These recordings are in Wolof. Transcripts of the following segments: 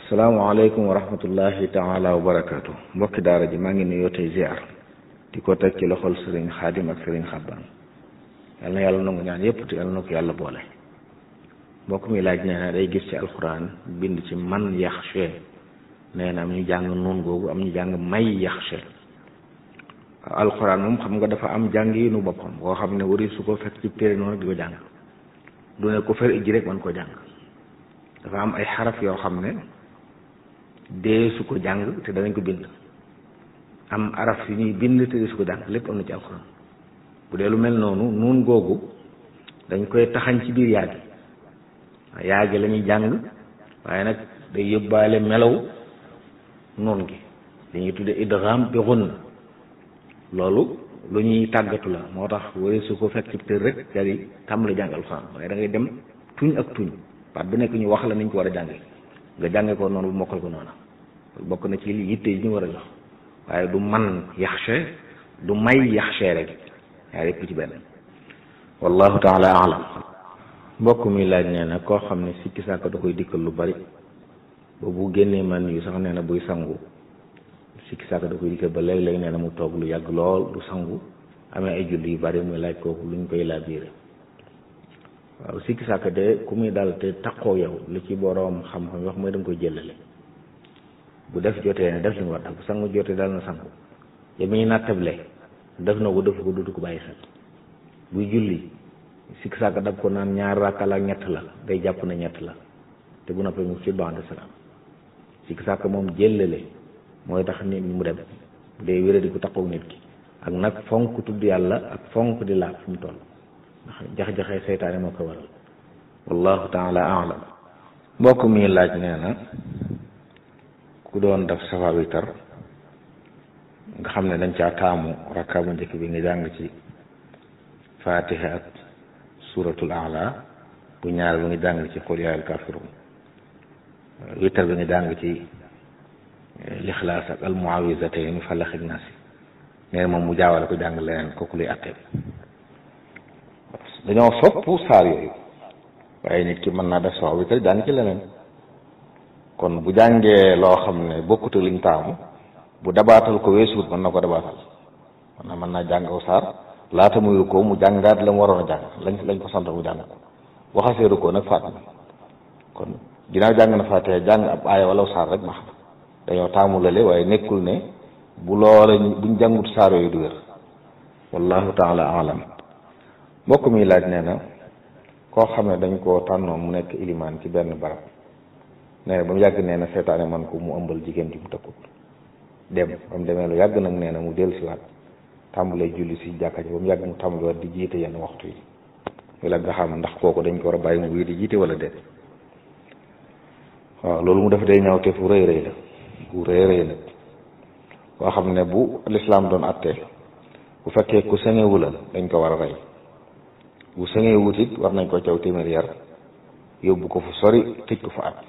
salaamaaleykum wa rahmatullahi taala wa barakaatu mbokki daara ji maa ngi nuyoo tey ziar di ko teg ci loxol sëriñ xaadim ak sëriñ xabbaan yal na yàlla nangu ñaan yépp te yal na ko yàlla boole mbokk mi laaj nee na day gis ci alxuraan bind ci man yaxshe nee na am ñu jàng noon googu am ñu jàng may yaxshe alxuraan moom xam nga dafa am jàng yi nu boppam boo xam ne wari su ko fekk ci téere noonu di ko jàng du ne ko fer ijji rek man ko jàng dafa am ay xaraf yoo xam ne dee su ko jàng te danañ ko bind am araf yu ñuy bind te dee su ko jàng lépp am na ci alxuraan bu dee lu mel noonu nuun googu dañ koy taxañ ci biir yaagi yaagi la ñuy jàng waaye nag day yóbbaale melaw noon gi dañuy tudde idgham bi ghunna loolu lu ñuy tàggatu la moo tax wari su ko fekk ci tër rek daal di tàmbali jàng alxuraan waaye da ngay dem tuñ ak tuñ baat bu nekk ñu wax la niñ ko war a jànge nga jànge ko noonu bu mokkal ko noonu bokk na ci li yitte yi ñu war a jox waaye du man yaxshe du may yaxshe rek yaa yëpp ci benn wallahu taala alam mbokk mi laaj nee na koo xam ne sikki sàkk da koy dikkal lu bari ba bu génnee man yu sax nee na buy sangu sikki sàkk da koy dikkal ba léeg-léeg nee na mu toog lu yàgg lool du sangu amee ay julli yu bari muy laaj kooku luñ koy laabiire waaw sikki sàkk de ku muy dal te takkoo yow li ci boroom xam-xam wax mooy da nga koy jëlale bu def jotee ne def li mu war def bu sangu jotee dal na sangu ya muy nattable def na ko def ko dutu ko bàyyi xel buy julli sikki sàkk dab ko naan ñaar rakka la ñett la day jàpp na ñett la te bu noppee mu ci ba'da salaam sikki sàkk moom jëlale mooy tax nit mu dem day wéré di ko takkook nit ki ak nag fonk tudd yàlla ak fonk di laab fi mu toll ndax jax-jaxee seytaane moo ko waral wallahu taala alam mbokk mi laaj nee na ku doon def safa witar nga xam ne dañ caa taamu rakka bu njëkk bi nga jàng ci fatiha ak suratul ala bu ñaar bi nga jàng ci qul yaa al kafirun witar bi nga jàng ci lixlaas ak al muawizatayn falax ak naasi nee moom mu jaawale ko jàng leneen kooku luy attee dañoo sopp saar yooyu waaye nit ki mën naa def sax witar jàng ci leneen kon bu jàngee loo xam ne bokkute liñ taamu bu dabaatal ko weesuut mën na ko dabaatal mën na mën naa jàng aw saar laata muy ko mu jàngaat la mu waroon a jàng lañ lañ ko sant mu jàng ko bu xasee ko nag faat na kon ginnaaw jàng na faatee jàng ab aaya wala saar rek ma xam dañoo taamu lale waaye nekkul ne bu loola buñ jàngut saar yooyu du wér wallahu taala alam mbokk mi laaj nee na koo xam ne dañ koo tànnoon mu nekk ilimaan ci benn barab nee na ba mu yàgg nee na seetaane man ko mu ëmbal jigéen ji mu tëkkut dem ba mu demee lu yàgg nag nee na mu dellu siwaat tàmbalee julli si jàkka ji ba mu yàgg mu tàmbaliwaat di jiite yenn waxtu yi muy la nga xam ndax kooku dañ ko war a bàyyi mu wii di jiite wala déet waaw loolu mu def day ñaaw te fu rëy rëy la fu rëy rëy la koo xam ne bu lislaam doon atte bu fekkee ku sëŋewu la dañ ko war a rey bu sëŋewut it war nañ ko caw téeméer yar yóbbu ko fu sori tëj ko fa at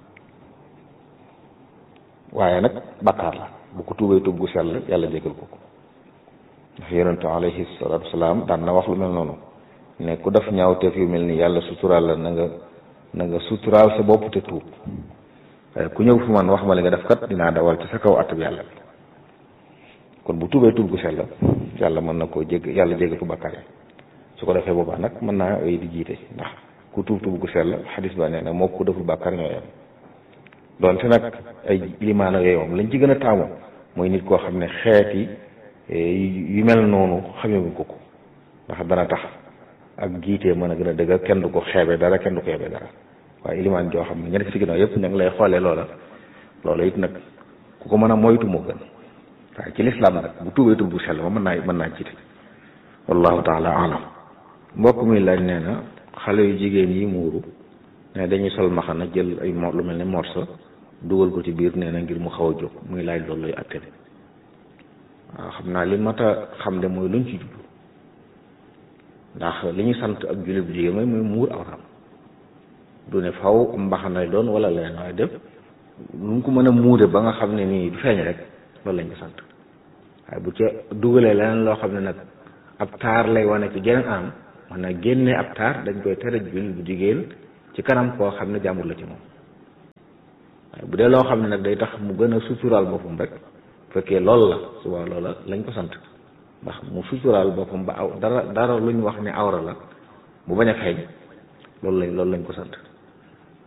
waaye nag bakkaar la bu ko tuubee tuub gu sell yàlla jégal ko ko ndax yonentu alayhi salaatu wasalaam daan na wax lu mel noonu ne ku def ñaawteef yu mel ni yàlla suturaal la na nga na nga suturaal sa bopp te tuub waaye ku ñëw fu man wax ma li nga def kat dinaa dawal ci sa kaw atab yàlla kon bu tuubee tuub gu sell yàlla mën na koo jég yàlla jégal ko bakkaar yi su ko defee boobaa nag mën naa ay di jiite ndax ku tuub tuub gu sell xadis ba nee na moo ku deful bakkaar ñoo yem doonte nag ay limaana yooyu moom lañ ci gën a taamu mooy nit koo xam ne xeeti yu mel noonu xamewuñ ko ko ndax dana tax ak jiitee mën a gën a dëgg kenn du ko xeebe dara kenn du ko yebe dara waaye ilimaan joo xam ne ña nekk ci ginnaaw yëpp ña ngi lay xoolee loola loola it nag ku ko mën a moytu moo gën waaye ci lislaam nag bu tuubee tuub bu sell ma mën naa mën naa jiite wallahu taala alam mbokk mi laaj nee na xale yu jigéen yi muuru ne dañuy sol maxana jël ay mo lu mel ne morso dugal ko ci biir nee na ngir mu xaw a jóg muy laaj loolu lay atte waaw xam naa li mat a xam de mooy luñ ci jublu ndax li ñu sant ak jullit bu jigéen mooy muy muur awram du ne faw mbaxana doon wala leneen waaye def lu mu ko mën a muure ba nga xam ne nii du feeñ rek loolu lañ ko sant waaye bu ca dugalee leneen loo xam ne nag ab taar lay wane ci geneen am man na génne ab taar dañ koy tere jullit bu jigéen ci kanam koo xam ne jàmbur la ci moom waaye bu dee loo xam ne nag day tax mu gën a suturaal boppam rek fekkee loolu la suba loola lañ ko sant ndax mu suturaal boppam ba aw dara dara lu ñu wax ne awra la mu bañ a xeeñ loolu lañ loolu lañ ko sant